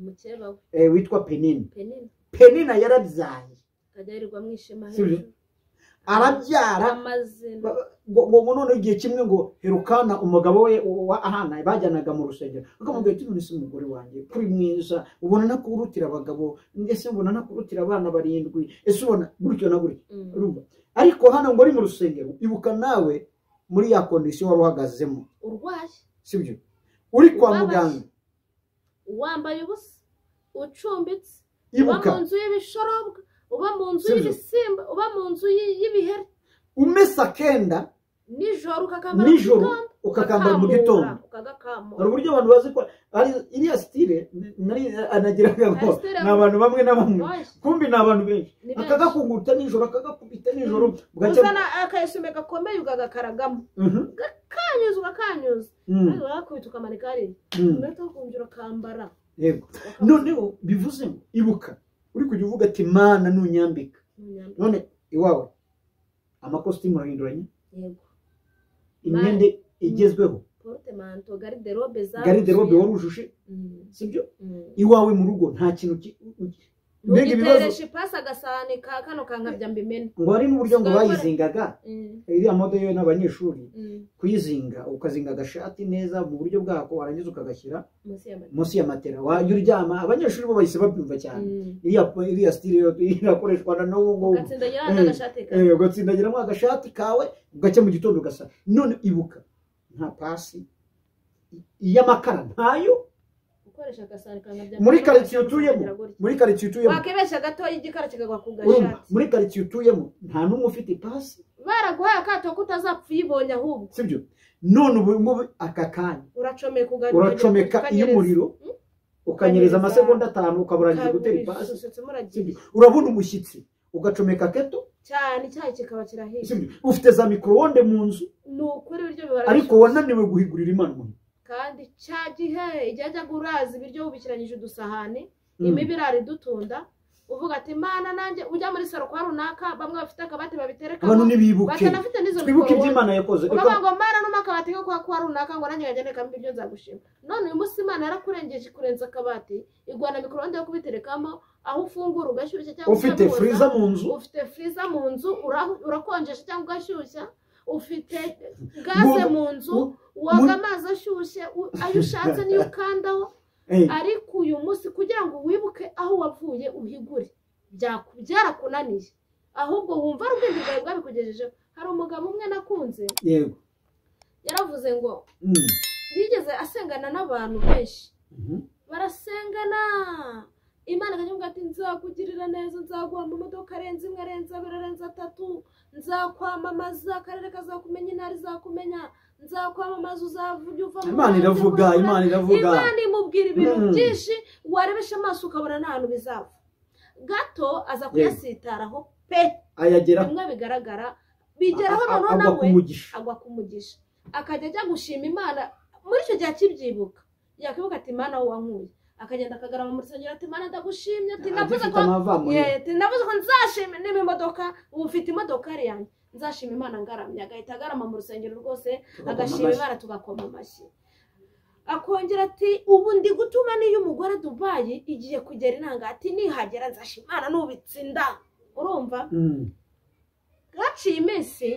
umukeba we eh, witwa penina penini penina yarabyaye akajya yirirwa mu ishema Sibyo. arabyara amazina ngo ngo- ngo none igihe kimwe ngo herukana umugabo we wa ahana bajyanaga mu rusengero akamubwira ati none se umugore wanjye kuri mwiza ubona nakurutira abagabo ese ubona nakurutira abana barindwi ese ubona gutyo na gutyo Mm. urumva ariko hano ngo ari mu rusengero ibuka nawe muri ya kondisiyo wari uhagazemo urwaye sibyo uri kwa Ubabaye. muganga wambaye ubusa ucumbitse uba ibuka mu nzu y'ibishorobwa uba mu nzu Sibyo. y'ibisimba uba mu nzu yi- y'ibiheri umesa akenda nijoro ukakambara nijoro mu gitondo, ukakambara mu ugakamura, gitondo hari ukagakamura uburyo abantu bazi ko ari iriya sitire nari anagiraga ngo Sitire- ni abantu bamwe na bamwe Oya, kumbi ni abantu benshi ni benshi. akagakunguta nijoro akagakubita nijoro bugacya uzana akayisume gakomeye ugagakaragamo Mhm, ukanyuza ugakanyuza mhm, maze wakubita ukamanika hariya mhm, umurata ukumvira ukambara yego ukamuza noneho bivuze ngo ibuka uri kujya uvuga ati mana nunyambika mu nyambaro. none iwawe amakositimu urahinduranya yego imyenda igezweho porute manto gariderobe za gariderobe wari ujuje Mm, sibyo mm. iwawe mu rugo nta kintu ki- mbega ibibazo ntugitereshe ipasi agasahane ka kano kankabya mbimena ngo hari n'uburyo ngo Sigaye ukora- bayizingaga Mm, iriya modo yewe n'abanyeshuri mm. kuyizinga ukazinga agashati neza mu buryo bwako warangiza ukagashyira munsi y'amata munsi ya matera wajya uryama abanyeshuri bo bahise babyumva cyane Mm. iriya iriya sitire yo irakoreshwa na n'ubu ngubu ugatsindagira hanze Eh, agashati ka Eh, ugatsindagiramo agashati kawe ugacya mu gitondo ugasa none ibuka nta pasi iy'amakara ntayo ukoresha agasahane kankabya muri karitsiye utuyemo muri karitsiye utuyemo wakebesha gatoya igikara kikagwa ku urumva gashati muri karitsiye utuyemo nta n'umwe ufite ipasi baraguhaye akato ko utazapfa uyibonye ahubwo sibyo none ubu ngubu aka kanya uracomeka ugaruka uracomeka iy'umuriro ukanyereza amasegonda atanu ukaba urangije gutera ipasi ukaburanisha Sibyo. uragiye urabona umushyitsi ugacomeka keto cyane icyayi kikaba kirahiye sibyo ufite za microwonde mu nzu ni ukuri ibiryo bibara ariko wananiwe guhigurira imana umuntu kandi cya gihe igihe ajyaga uraza ibiryo wubikiranyije udusahane Mm. imiba irara idutunda uvuga ati mana nanjye ujya muri saro kwa runaka bamwe bafite akabati babiterekamo abantu nibibuke batanafite n'izo twibuke ibyo mikorobone. imana yakoze uravuga ngo mana numa akabati ko kwa kwa runaka ngo nanjye wajya ndekamo ibyo nzagushima none uyu munsi imana yarakurengeje ikurenza akabati igwana mikorode yo kubiterekamo aho ufungura ugashyushya cyangwa ufite ugahuza. furiza mu nzu ufite firiza mu nzu ura- urakonjesha cyangwa ugashyushya ufite gaze mu nzu mu- woga muri- amazi ashyushye u- ayo ushatse niyo ukandaho Eh, ariko uyu munsi kugira ngo wibuke aho wavuye uhigure byaku- byarakunaniye ahubwo wumva ari ubwenge bwawe bwabikugejejeho hari umugabo umwe nakunze yego yaravuze ngo Mm. yigeze asengana n'abantu benshi Mhm. barasengana imana ikajya ati nzakugirira neza nzaguha amamodoka arenze imwe arenze abiri arenze atatu nzakwamamaza akarere kazakumenya intara izakumenya nzakwamamaza uzajya uva mu imana buhanzi iravuga bw'ukuri. imana iravuga imana imubwira ibintu Mm. byinshi warebesha amaso ukabona nta hantu bizava gato aza kuyasitaraho pe ayagera bimwe bigaragara bigeraho a- a- noneho agwa ku nawe mugisha agwa ku mugisha akajya ajya gushima imana muri icyo gihe akibyibuka yakwibuka ati imana wowe wankuye akagenda akagarama muri sogera ati imana ndagushimye ati navuze agifite ko amavamo Yeah, ati navuze ko nzashima niba imodoka ubu ufite imodoka ari yanjye nzashima imana ngaramye agahita agarama mu rusengero rwose agashima imana tugakoma amashyi akongera ati ubu ndi gutuma n'iyo umugore dubayi igiye kugera inanga ati nihagera nzashima imana n'ubitsinda urumva Mm. baciye iminsi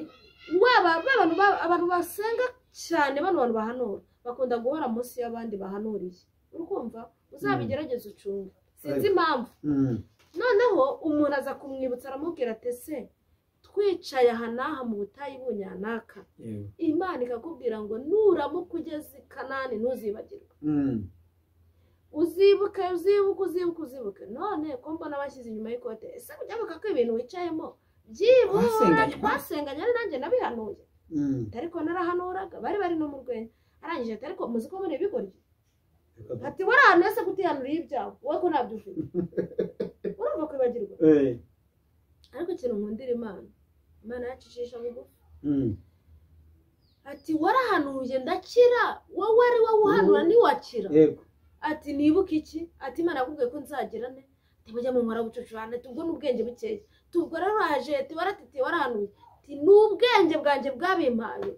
waba abantu ba- abantu basenga cyane bano bantu bahanura bakunda guhora munsi y'abandi bahanuriye urumva uzabigerageze ucunge sinzi impamvu Mm. noneho umuntu aza kumwibutsa aramubwira ati se twicaye aha n'aha mu butayu bunyanaka Yego. imana ikakubwira ngo nuramuka ugeze i kanani ntuzibagirwe Mm. uzibuke uzibuke uzibuke uzibuke none ko mbona bashyize inyuma y'ikote ese kujabuka ko ibintu wicayemo byibura Twasenganye. twasenganye ari nanjye nabihanuye Mm. ariko narahanuraga bari bari no mu rwenya arangije ati ariko muzi ko muri ibigoryi ati wari ahantu hese kutihanuriye ibyawe wowe ko ntabyo ufite urumva kwibagirwa Eh. ariko ikintu nkundira imana imana yacicisha bugufi Mm. ati warahanuye ndakira wowe ari wowe uhanura ntiwakira yego ati nibuke iki ati imana yakubwiye ko nzagira ne ati mujya mu nkora bucucu hano ati ubwo ni ubwenge bukeya tubwo rero waje ati waratiti warahanuye ati ni ubwenge bwanjye bwabimpaye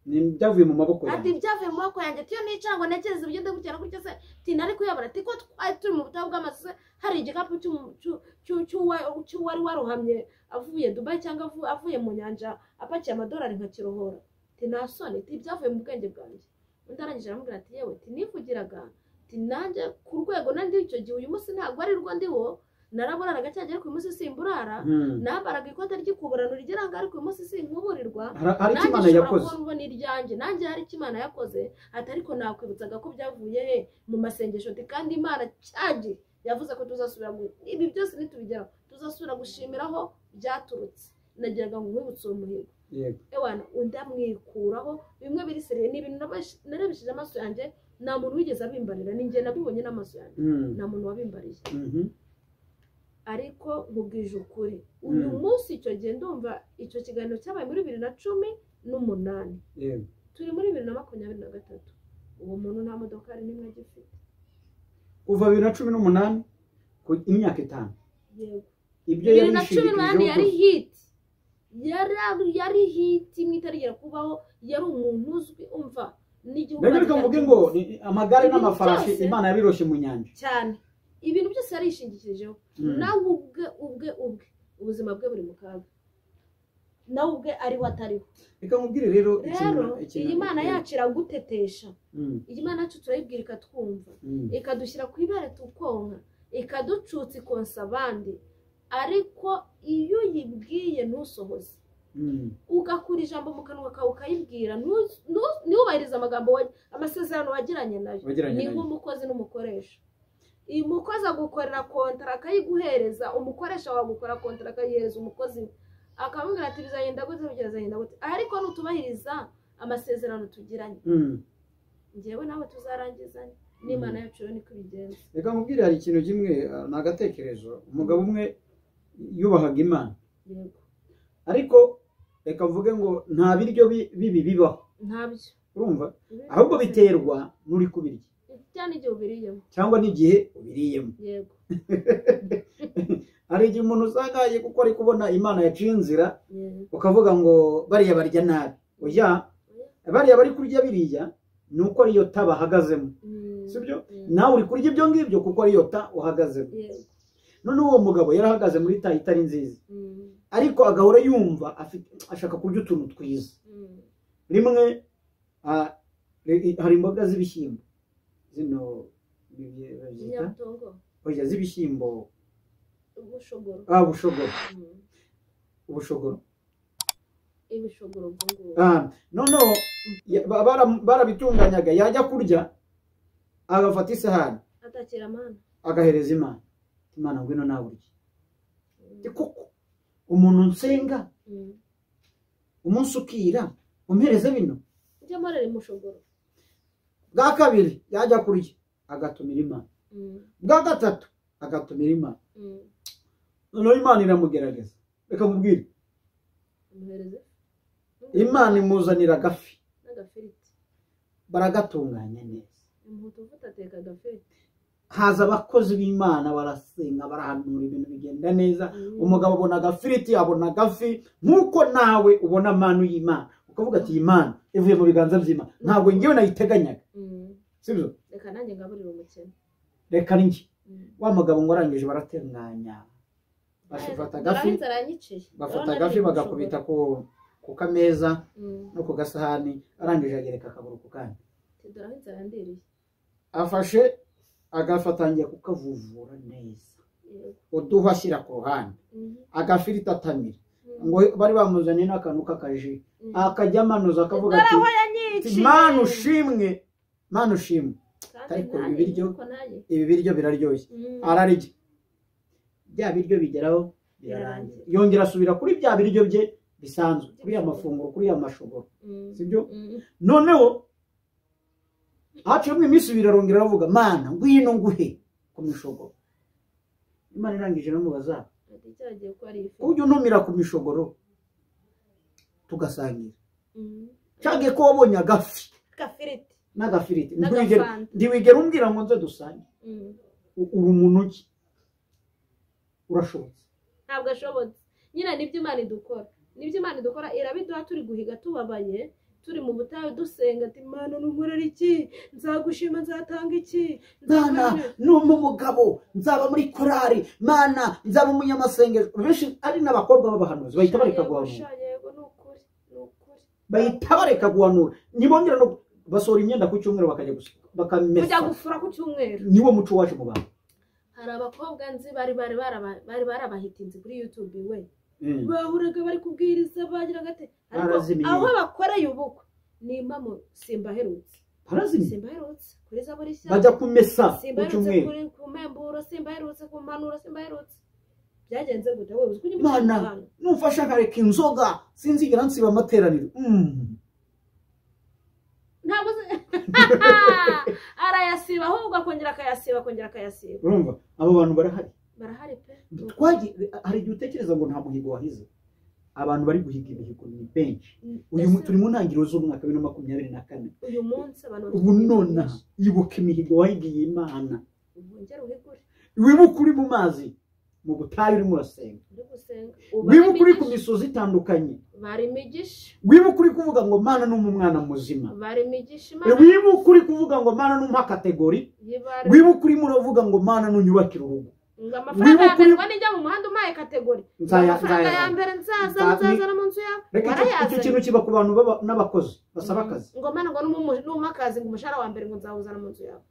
Ni- byavuye mu maboko ati yanjye ibyavuye mu maboko yanjye tiyo nicara ngo ntekereze uburyo ndagutera gutya se tina ariko uyabona ati ko twari turi mu butayu bw'amazu se hari igikapu cy'umu- cy'u- cy'u- cy'uwa- cy'uwari waruhamye avuye dubayi cyangwa avu- avuye mu nyanja apakiye amadolari nka kirohora ati nta soni ati ibyavuye mu bwenge bwanjye undi arangije aramubwira ati yewe ati nivugiraga ati nanjye ku rwego nandi icyo gihe uyu munsi ntabwo ari rwo ndiwo naraburaraga cyangwa ariko uyu munsi simburara Mm. nambaraga ikote ry'ikuburano rigera ariko uyu munsi sinkuburirwa Hari- hari icyo imana nanjye ushobora yakoze kubona ubona iryanjye nanjye hari icyo imana yakoze ati ariko nakwibutsaga ko byavuye he mu masengesho ati kandi imana cyagihe yavuze ko tuzasubira gu- ibi byose nitubigeraho tuzasubira gushimiraho byaturutse nagiraga ngo nkwibutse uwo muhigo yego ewana undi amwikuraho bimwe biri seriye ni ibintu nabash- narebesheje amaso yanjye nta muntu wigeze abimbarira ni njye nabibonye n'amaso yanjye Mm. nta muntu wabimbariye Mhm. ariko nkubwije ukuri uyu Mm. munsi icyo gihe ndumva icyo kiganiro cyabaye muri bibiri na cumi n'umunani yego turi muri bibiri na makumyabiri na gatatu uwo muntu nta modoka ari n'imwe agifite kuva bibiri na cumi n'umunani ku imyaka itanu yego ibyo bibiri yari na cumi n'umunani yari yishingikirijeho hiti yari yari hiti imwe itarigera kubaho yari umuntu uzwi umva n'igihugu bene reka bagiye mvuge ngo kubaho. ni amagare Ibintu n'amafarashi byose- imana yabiroshye mu nyanja cyane ibintu byose yarishingikirijeho Mm. nawe ubwe ubwe ubwe ubuzima bwe buri mu kaga nawe ubwe ariho atariho reka nkubwire rero rero ikintu- iyi mana yacu iragutetesha Mm. iyi mana yacu turayibwira ikatwumva Mm. ikadushyira ku ibere tukonka ikaducutsa ikonsa abandi ariko iyo uyibwiye ntusohoze Mm. ugakura ijambo mu kanwa kawe ukayibwira ntu- ntu- ntubahirize amagambo wa- amasezerano wagiranye nayo Wagiranye ni nayo. nk'umukozi n'umukoresha uyu mukozi agukorera kontara akayiguhereza umukoresha wawe agukora kontara akayihereza umukozi we. akamubwira ati bizagenda gute bizagenda gute ariko nutubahiriza amasezerano tugiranye Mm. njyewe nawe tuzarangizanye n'imana yacu rero niko ibigenza reka nkubwire hari ikintu kimwe ah, ni agatekerezo umugabo umwe yubahaga imana yego ariko reka mvuge ngo nta biryo bi- bibi bibaho ntabyo urumva ahubwo biterwa n'uri kubirya cyane igihe ubiriyemo cyangwa n'igihe ubiriyemo yego hari igihe umuntu usanga ari gukora kubona imana yaciye inzira Yeah. ukavuga ngo bariya barya nabi oya bariya bari kurya biriya ni uko ariyo ta bahagazemo Mm. si byo Mm. nawe uri kurya ibyo ngibyo kuko ariyo ta uhagazemo Yeah. noneho uwo mugabo yarahagaze muri ta itari nziza Mm. ariko agahora yumva afite- ashaka kurya utuntu twiza Mm. rimwe ah, ri- hari imboga z'ibishyimbo zino bi- bazita Inyabutongo. oya z'ibishyimbo ubushogoro ah bushogoro Mm. ubushogoro ibishogoro ubwo ngubwo Ah, noneho ya- ba- bara- barabitunganyaga yajya kurya agafata isahani atakira amana agahereza imana imana ngwino nawe urye Ati, kuko umuntu nsenga Mm. umunsi ukira umpereze bino ryamara ari mushogoro bwa kabiri yajya kurya agatumira imana Mm. bwa gatatu agatumira imana Mm. noneho imana iramugerageza reka mubwire umuhereze imana imuzanira agafi n'agafiriti baragatunganya neza umuhutu uvuta ateka agafiriti haza abakozi b'imana barasenga barahanura ibintu bigenda neza Mm. umugabo abona agafiriti abona agafi nk'uko nawe ubona manu y'imana ukavuga ati iyi mana ivuye mu biganza by'imana ntabwo ngewe nayiteganyaga Mm. sibyo reka nanjye ngaburire umukene reka ni njye Mm. wa mugabo ngo arangije baratunganya bafata agafi Naraheze aranyiciye bafata agafi bagakubita ku ku kameza no ku gasahani arangije agereka akaguru ku kandi tidora inzara ndiriye afashe agafatangiye kukavuvura neza uduhwa ashyira ku ruhande agafiriti atamira ngo bari bamuzaniye n'akantu k'akaji akajya amanuza akavuga ati "Ati, mana ushimwe mana ushimwe ariko ibiryo- ibi biryo biraryoshye ararya bya biryo bigeraho birarangira yongera asubira kuri bya biryo bye bisanzwe kuri ya mafunguro kuri ya mashoboro sibyo noneho haciyemo iminsi ibiri arongera aravuga mana ngwino nguhe ku mishogoro imana irangije iramubaza cyagiye ko ari ifi ujya untumira ku mishogoro tugasangira cyangwa ko wabonye agafi gafiriti n'agafiriti Ntiwigera- n'agafanta ntiwigera umbwira ngo nze dusange Mm. U- uri umuntu ki urashobotse ntabwo ashobotse nyine nibyo imana idukora nibyo imana idukora irabiduha turi guhiga tubabaye turi mu butayu dusenga ati imana nunkorera iki nzagushima nzatanga iki mana nzakora iki?" numpa umugabo nzaba muri korari mana nzaba umunyamasengesho benshi ari n'abakobwa b'abahanuzi bahita bareka Yego, guhanura sha, yego ni ukuri ni ukuri bahita bareka guhanura ntibongera no basohora imyenda ku cyumweru bakajya gusa kujya bakamesa gufura ku cyumweru niwo muco wacu mu bantu hari abakobwa nzi bari bari baraba- bari barabahitinze kuri yutube we Mm. bahuraga bari kubwiriza bagira gate ariko Barazimiye. aho bakoreye ubukwe ni impamo simbaherutse barazimye simbaherutse kuri zabo rishya bajya kumesa ku simbaherutse cyumweru kuri ku mpemburo simbaherutse ku mpanuro simbaherutse byagenze gute wowe uzi ko ujya Mana. umucanga nufasha nkareka inzoga sinzigera nsiba amateraniro Mm. ntabwo se arayasiba ahubwo akongera akayasiba akongera akayasiba urumva abo bantu barahari barahari pe Twagi- hari igihe utekereza ngo nta muhigo wahize abantu bari guhiga imihigo ni benshi uyu mu- Ese turi mu ntangiriro z'umwaka wa bibiri na makumyabiri na kane uyu munsi abantu bafite ubu ibintu nonaha byinshi. ibuka imihigo wahigiye imana Wongere uhigure wibuke uri mu mazi mu butayu urimo urasenga uri gusenga wibuke uri ku Ubara imigisha. misozi itandukanye bara imigisha wibuke uri kuvuga ngo mana ni umwana muzima bara imigisha imana wibuke uri kuvuga ngo mana ni umpa-kategori yibara wibuke urimo uravuga ngo mana nunyubakire urugo ngo amafaranga ya wibuke uri- mbere wanijya mu muhanda umpaye kategori Nzaya- amafaranga ya nzaya- mbere nzaza Nza- nzazana mu nzu yawe reka icyo- icyo warayazanye kintu kiba ku bantu baba- n'abakozi basaba akazi ngo mana ngo numu- numa akazi ngo umushahara wa mbere ngo nzawuzana mu nzu yawe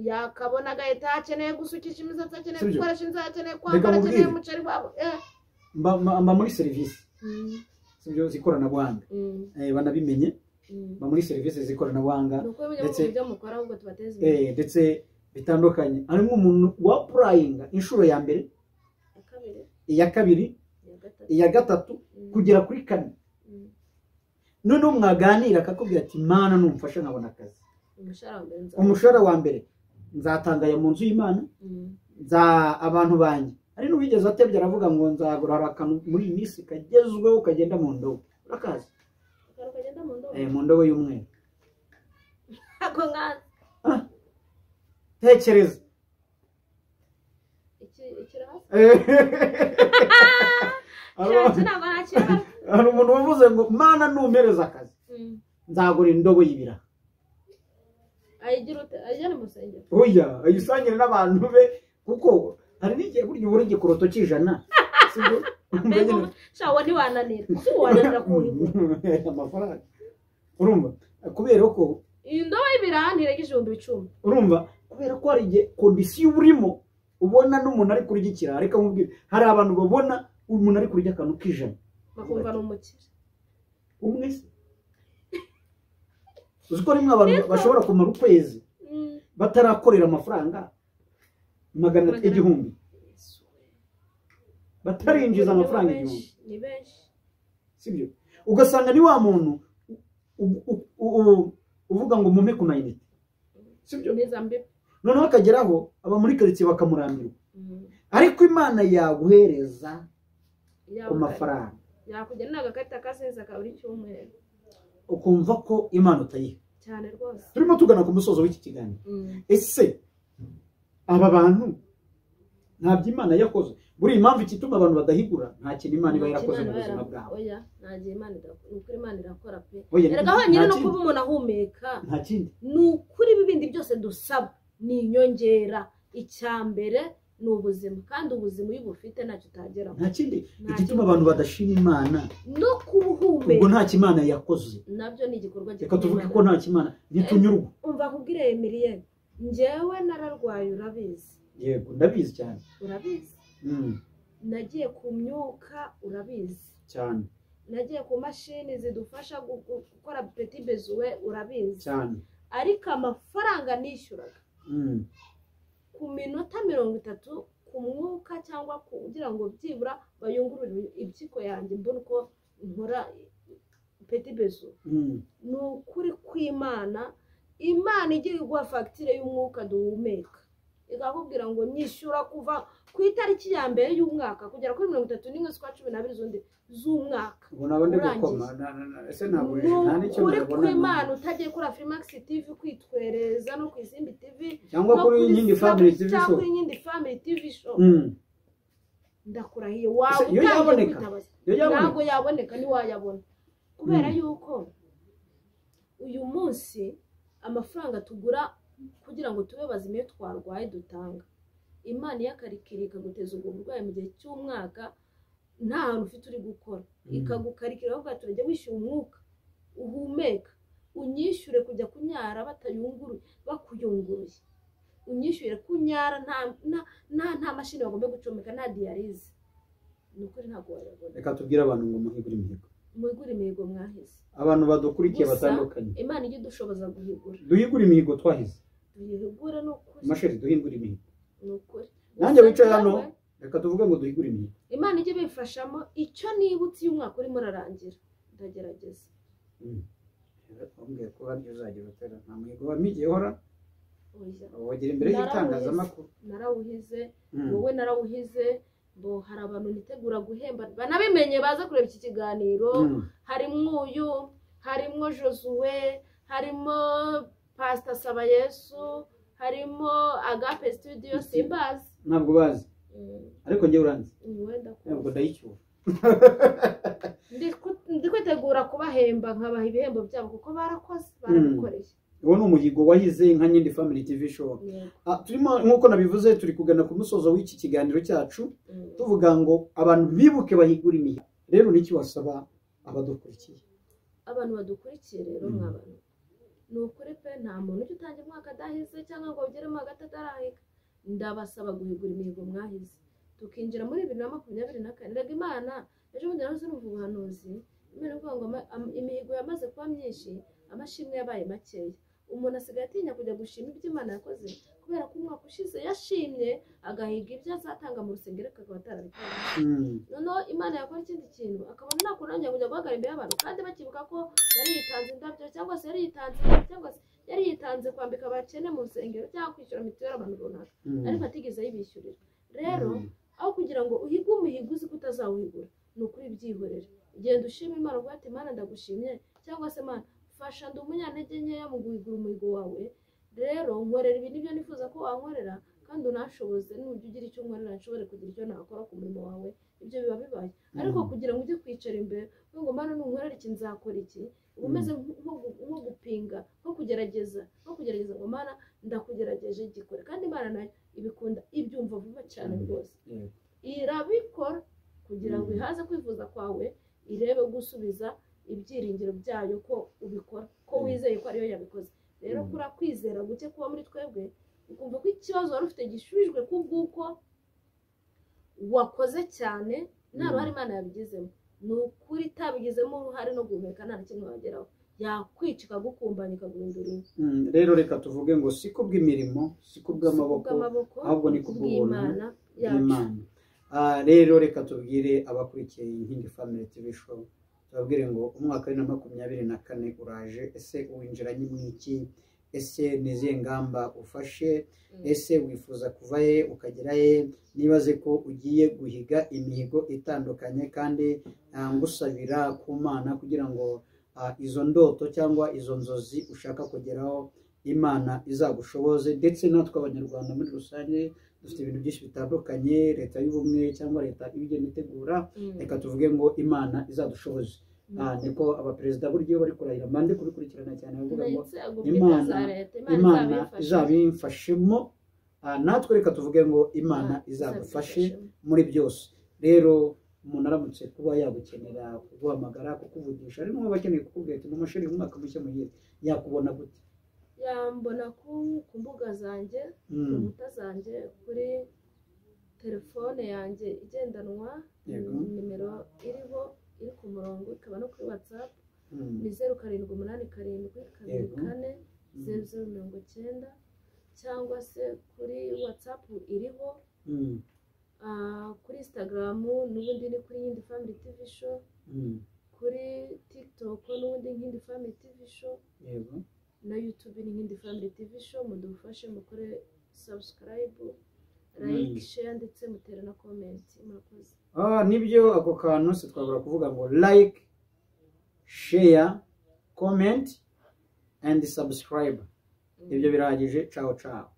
yakabona agahita akeneye gusukisha imisatsi akeneye Sibyo. gukoresha inzara akeneye Reka kwambara akeneye mubwire. umuceri wabo eh. mba mba- mba muri serivisi Mm, z'ibyo z'ikoranabuhanga mm, Eh, banabimenye mm. mba muri serivisi z'ikoranabuhanga ni uko bimwe ndetse- mu byo mukora ahubwo tubateze imbere eh, ndetse bitandukanye harimo umuntu wa purayinga inshuro ya mbere iya kabiri iya kabiri iya gatatu iya gatatu Mm, kugera kuri kane mm. noneho mwaganira akakubwira ati mana numfasha nkabona akazi umushahara wa mbere nzawuzana umushahara wa mbere nzatangaya mu nzu y'imana Mm, nza abantu banjye hari n'uwigeze atebye aravuga ngo nzagura hari akantu muri iyi minsi kagezweho kagenda mu ndobo urakazi akantu kagenda mu ndobo Eh, mu ndobo y'umweru ako nkazi tekereza iki ikiraha hasi Hari- nshatse ntabwo ntakibazo hari umuntu wavuze ngo mana numpereza akazi Mm. nzagura indobo y'ibira ayigira ute ayijyane mu rusengero oya ayisangire n'abantu be kuko hari n'igihe burya ubura igikoroto cy'ijana sibyo? mbega ubu shawo ntiwananira si wananira kuwigura amafaranga urumva kubera ko iyi ndobo y'ibiraha ntirengeje ibihumbi icumi urumva kubera ko hari igihe kondisiyo urimo ubona n'umuntu ari kurya ikirara reka nkubwire hari abantu babona umuntu ari kurya akantu k'ijana bakumva ni umukire umwe se uzi ko rimwe abantu bashobora kumara ukwezi Mm. batarakorera amafaranga magana Magana- igihumbi batarinjiza amafaranga Ni benshi, igihumbi ni benshi sibyo ugasanga ni wa muntu u- u- u- u- uvuga ngo mumpe ku mayinite sibyo ni za mbibi noneho akageraho aba muri karitsiye bakamurambirwa ariko imana yaguhereza ku mafaranga yakugena agakarita ka senza ka buri cyumweru ukumva ko imana utayiha cyane rwose turimo tugana ku musozo w'iki kiganiro ese aba bantu ntabyo imana yakoze buriya impamvu ikituma abantu badahigura nta kintu imana iba yarakoze mu buzima bwabo oya ntagihe imana idakora ni ukuri imana irakora pe Oya, erega honyine nta no kindi- kuba umuntu ahumeka nta kindi ni ukuri ibi bindi byose dusaba ni inyongera icya mbere ni ubuzima kandi ubuzima iyo ubufite ntacyo utageraho nta kindi Nta igituma kindi. abantu badashima imana no ubwo kubuhumeka nta kimana yakoze nabyo ni igikorwa reka tuvuge Imana. ko nta kimana ntitunyurwa umva nkubwire emiliyeni njyewe nararwaye urabizi yego ndabizi cyane urabizi Mm, nagiye ku myuka urabizi cyane nagiye ku mashini zidufasha gu- gu- gukora peti bezuwe urabizi cyane ariko amafaranga nishyuraga Mm, ku minota mirongo itatu ku mwuka cyangwa ku- kugira ngo byibura bayungurure impyiko yanjye mbone uko nkora peti bezu mm, ni ukuri kw'imana imana igira iguha fagitire y'umwuka duhumeka ikakubwira ngo nyishyura kuva ku itariki ya mbere y'umwaka kugera kuri mirongo itatu n'imwe z'ukwa cumi n'abiri z'undi z'umwaka ubu nabo ndi Urangiza. gukoma na- na- na- ese ni ntabwo nta n'icyo ukuri nabona kw'imana utagiye kuri firimagisi tivi kwitwereza no ku izindi tivi cyangwa no kuri kuri nyindi Slack family tv cyangwa show kuri nyindi family TV show Mm, ndakurahiye waba Ese iyo utangiye yaboneka? kwitabaza iyo yabona ntabwo yaboneka ntiwayabona kubera Mm. yuko uyu munsi amafaranga tugura kugira ngo tube bazima iyo twarwaye dutanga imana iyakarikira ikaguteza ubwo burwayi mu gihe cy'umwaka nta hantu ufite uri gukora Mm. ikagukarikira bavuga turajya wishyura umwuka uhumeka unyishyure kujya kunyara batayunguruye bakuyunguruye unyishyure kunyara nta nta- nta- nta mashini bagomba gucomeka nta diyarize ni ukuri ntabwo wayabona reka tubwire abantu ngo muhigure imihigo mwigure imihigo mwahize abantu badukurikiye Gusa- batandukanye imana ijya idushoboza guhigura duhigure imihigo twahize tuyihigure ni ukuri masheri duhigure imihigo ni ukuri Nanjye Gusa wicaye hano. nawe, reka tuvuge ngo duhigure imihigo imana ijya ibifashamo icyo nibutse iyo umwaka urimo urarangira ndagerageza wambwiye ko haryo uzagira utera nta muhigo wa migi ihora Oya, wagira imbere y'itangazamakuru narawuhize Mm, wowe narawuhize ngo hari abantu nitegura guhemba banabimenye baza kureba iki kiganiro mm, harimo uyu harimo josuwe harimo pasita sabayesu harimo agape studio simbazi ntabwo bazi ariko njye uranzi wenda ntabwo ndayicyura ndi kwitegura kubahemba nkabaha ibihembo byabo kuko barakoze barabikoreye uwo ni umuhigo wahize nka nyindi family tv show Yego. Ah, turimo nk'uko nabivuze turi kugana ku musozo w'iki kiganiro cyacu Mm. tuvuga ngo abantu bibuke bahigure imihigo rero niki wasaba abadukurikiye abantu badukurikiye rero Mm. mw'abantu ni ukuri pe nta muntu ujya utangira umwaka adahize cyangwa ngo ugere mu hagati atarahika ndabasaba guhigura imihigo mwahize tukinjira muri bibiri na makumyabiri na kane rega imana ejo bundi nawe numva ubuhanuzi imana ivuga ngo ama- am- imihigo yamaze kuba myinshi amashimwe yabaye makeya umuntu asigaye atinya kujya gushima ibyo imana yakoze kubera ko umwaka ushize yashimye agahiga ibyo azatanga mu rusengero akaba atarabikora Mm, noneho imana yakora ikindi kintu akabona nakunangira kujya guhagarara imbere y'abantu kandi bakibuka ko yari yitanze indabyo cyangwa se yari yitanze cyangwa se yari yitanze kwambika abakene mu rusengero cyangwa kwishyura mituweli abantu runaka mm, ariko atigeze ayibishyurira rero mm. aho kugira ngo uhige umuhigo uzi ko utazawuhigura ni ukuri byihorera genda ushima imana uvuga ati imana ndagushimye cyangwa se mana fasha ndi umunyantege nkeya mu guhigura umuhigo wawe rero nkorera ibi nibyo nifuza ko wankorera kandi unashoboze n'uburyo ugira icyo unkorera nshobore kugira icyo nakora ku murimo wawe ibyo biba bibaye ariko Mhm. kugira ngo ujye kwicara imbere uvuga ngo mana nunkorera iki nzakora iki uba umeze nk- nko gu- nko gupinga nko kugerageza nko kugerageza ngo mana ndakugerageje gikore kandi imana nayo ibikunda ibyumva vuba cyane Mhm. rwose Yego. irabikora kugira ngo Mhm. ihaze kwifuza kwawe irebe gusubiza ibyiringiro byayo ko ubikora ko Mhm. wizeye ko ariyo yabikoze rero Mhm. kuri kwizera guke kuba muri twebwe ukumva ko ikibazo wari ufite gishubijwe kubw'uko wakoze cyane nta Mhm. ruhare imana yabigizemo ni ukuri itabigizemo uruhare no guhumeka nta na kimwe wageraho yakwica ikagukumbanya ikaguhindurira Mm, rero reka tuvuge ngo si ku bw'imirimo si ku bw'amaboko ahubwo ni ku bw'imana yacu y'Imana Ah, rero reka tubwire abakurikiye iyi nkindi family tv show tubabwire ngo umwaka wa bibiri na makumyabiri na kane uraje ese winjiranye mu iki ese ni izihe ngamba ufashe Mm. ese wifuza kuva he ukagera he nibaze ko ugiye guhiga imihigo itandukanye kandi ah, ngusabira ku mana kugira ngo ah, izo ndoto cyangwa izo nzozi ushaka kugeraho imana izagushoboze ndetse natwe abanyarwanda muri rusange dufite ibintu byinshi bitandukanye leta y'ubumwe cyangwa leta ibigenda itegura Mm. reka tuvuge ngo imana izadushoboze Ah, niko abaperezida buryo bari kurahira mande kubikurikirana cyane bavuga ngo ndetse ubwo Imana- bwite za leta imana imana izabimfashemo Ah, natwe reka tuvuge ngo imana izadufashe muri byose rero umuntu aramutse kuba yagukenera kuguhamagara kukuvugisha harimo abakeneye kukubwira ati mumashuri umwaka mushya mugiye yakubona gute yambona ku- ku mbuga zanjye ku Mm, nkuta zanjye kuri telefone yanjye igendanwa Yego. nimero iriho iri ku murongo ikaba no kuri watsapu mm, ni zeru karindwi umunani karindwi kabiri Yego. kane Mm. zeru zeru mirongo icyenda cyangwa se kuri watsapu iriho mm, ah, kuri insitagaramu n'ubundi ni kuri yindi famili tivi show mm, kuri tikitoko n'ubundi nkindi famili tivi show yego na yutube n'indi family tv show mudufashe mukore sabusikarayibu Mm. layike sheya ndetse mutere na komenti murakoze Ah, nibyo ako kantu sitwabura kuvuga ngo like share comment and subscribe ibyo birahagije cawo cawo